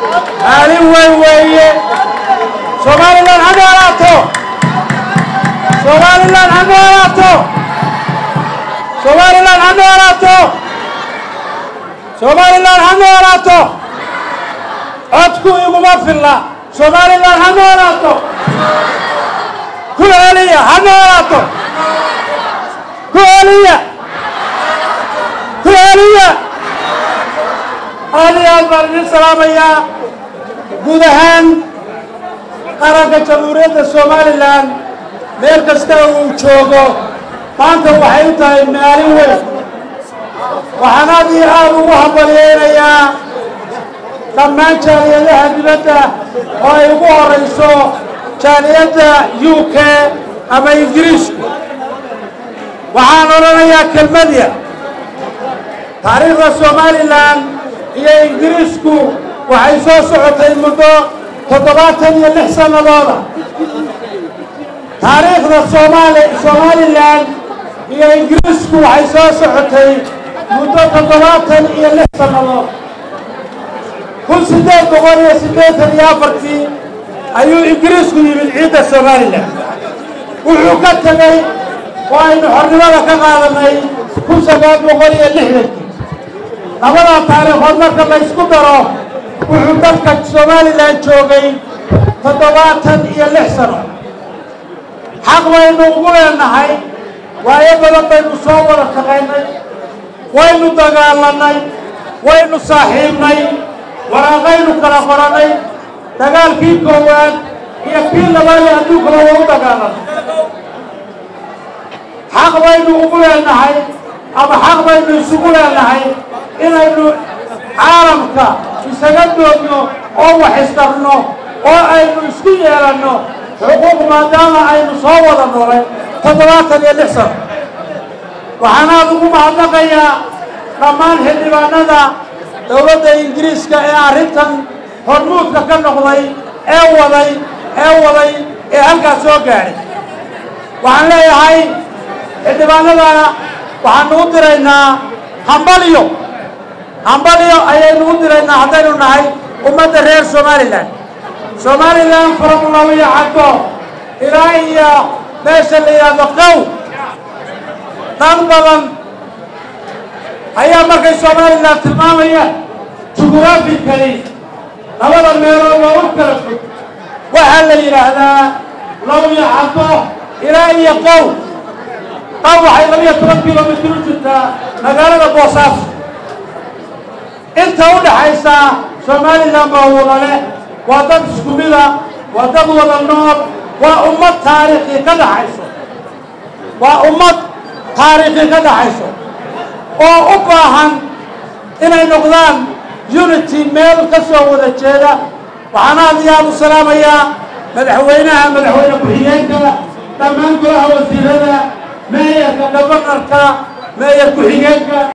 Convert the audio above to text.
maalin weyn weeye somalilan ha noolaato somalilan ha noolaato somalilan ha noolaato somalilan ha noolaato codku iguma filla somalilan ha noolaato ku celiya ha noolaato ku celiya ku celiya aad iyo aad baan idin salaamayaa guud ahaan qaranka jamhuuriyadda somalilan meel kasta uu joogo maanta waxay u tahay maalin weyn waxaan aad iyo aad ugu hambalyeynayaa dhammaan jaaliyadaha dibadda oo ay ugu horayso jaaliyadda u k ama ingiriisku waxaan odhanayaa kelmadya taariikhda somalilan iyo ingiriisku waxay soo socotay muddo toddobaatan iyo lix sannadooda taariikhda somaali somalilan iyo ingiriisku waxay soo socotay muddo toddobaatan iyo lix sannadood kun siddeed boqol iyo siddeetan iyo afartii ayuu ingiriisku yimid ciidda somalilan wuxuu ka tegey oo aynu xornimada ka qaadanay kun sagaal boqol iyo lixdankii labadaa taariikhood marka la ysku daro wuxuu dalka somalilan joogay toddobaatan iyo lix sano xaq baynu ugu leenahay waayo badan baynu soo wada shaqaynay waynu dagaalanay waynu saaxiibnay waraaqaynu kala qorannay dagaalkii koowaad iyo kii labaad ee adduunkaba waa u dagaalanay xaq baynu ugu leenahay ama xaq baynu isugu leenahay inaynu caalamka isaga doogno oo wax istarno oo aynu isku yeelanno xuquuq maadaama aynu soo wada noolay toddobaatan iyo lix sano waxaan aad ugu mahadnaqayaa dhammaan xildhibaanada dowladda ingiriiska ee arrintan hormuudka ka noqday ee waday ee waday ee halkaas soo gaadhay waxaan leeyahay xildhibaanadana waxaanu u diraynaa hambalyo hambalyo ayaynu u diraynaa haddaynu nahay ummadda reer somalilan somalilan faromulawiya caddo ilaa iyo meesha la yidhaahdo qow dad badan ayaa markay somalilan tilmaamayaan jughurafikali labada meelood waa u kala fog waxaa la yidhaahdaa lawiya caddo ilaa iyo qow qow waxay labiyo toban kilomitr u jirtaa magaalada boosaaso inta u dhaxaysa somalilan baa wada leh waa dad isku mida waa dad wada nool waa ummad taariikhi ka dhaxayso waa ummad taariikhi ka dhaxayso oo u baahan inay noqdaan unity meel ka soo wada jeeda waxaan aad iyo aad u salaamayaa madaxweynaha madaxweyne ku-xigeenka dhammaan golaha wasiirada meeyarka gabanarka meeyar ku-xigeenka